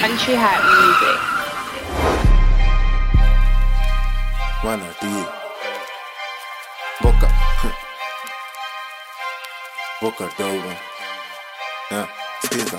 Country Hat Music. Mana T. Boca. Boca dogo. Yeah, skiza.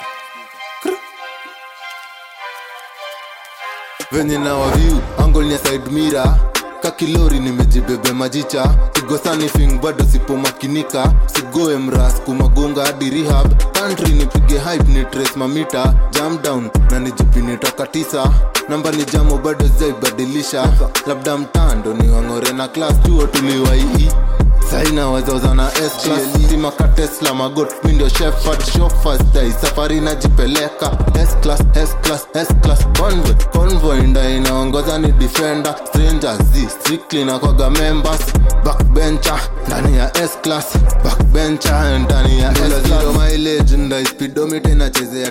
venye na waviu angol ya side mira kakilori nimejibebe majicha sigosani fing bado sipomakinika sigoe mras kumagonga hadi rehab country nipige hype ni trace mamita jam down na nijipini toka tisa namba ni jamo bado zaibadilisha labda mtando ni wang'ore na klas chuo tuliwaii saina wazoza na stima tesla magot mindio shefard shofastai safari najipeleka S-class, S-class, S-class, convoy convoy nda inaongoza ni defender strangers z strictly na kwaga members backbencher ndani ya S-class backbencher ndani ya S-class mileage nda speedometer inachezea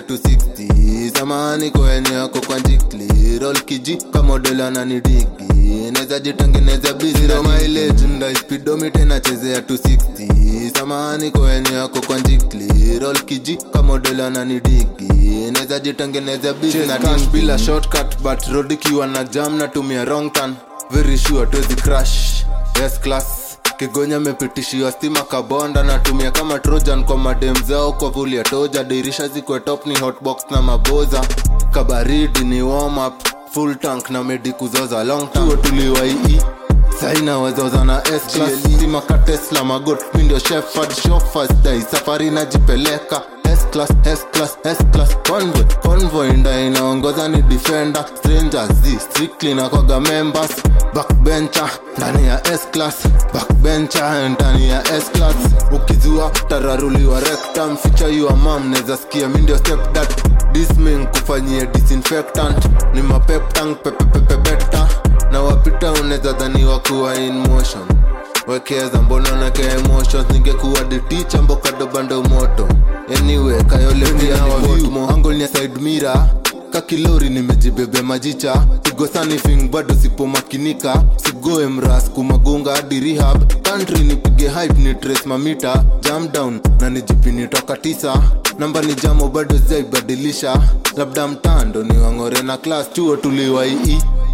260 samahani kwenye yako kwa jikli roll kiji kama model ananidigi neza jitengeneza busy ro mileage nda speedometer inachezea 260 samahani kwenye yako kwa jikli roll kiji kama model ananidigi neza jitengeneza busy na cash bila shortcut but road ikiwa na jam natumia wrong turn very sure tuwezi crash yes class kigonya mepitishiwa stima kabonda natumia kama trojan kwa madem zao kwa vuli ya toja dirisha zikwe top ni hotbox na maboza kabaridi ni warm up full tank na medi kuzoza long tuo tuliwaii saina wazoza na stima ka tesla magot mindio shefard shofasdai safari najipeleka S-class, S-class, S-class, convoy convoy nda inaongoza ni defender strangers z strictly na kwaga members backbencher ndani ya S-class backbencher ndani ya S-class ukizua tararuliwa rectum ficha your mom neza sikia mindio step that disming kufanyia disinfectant ni mapeptang pepepepebeta na wapita unaweza dhaniwa kuwa in motion wekeza mbona nake emotions ningekuwa diticha mbokadobando moto anyway kayoleangol ni side mira kakilori nimejibebe majicha sigosani fing bado sipomakinika sigoe mras kumagonga hadi rehab country nipige hype ni trace mamita jam down na nijipini toka tisa namba ni jamo bado zaibadilisha labda mtando ni wang'ore na klas chuo tuliwaii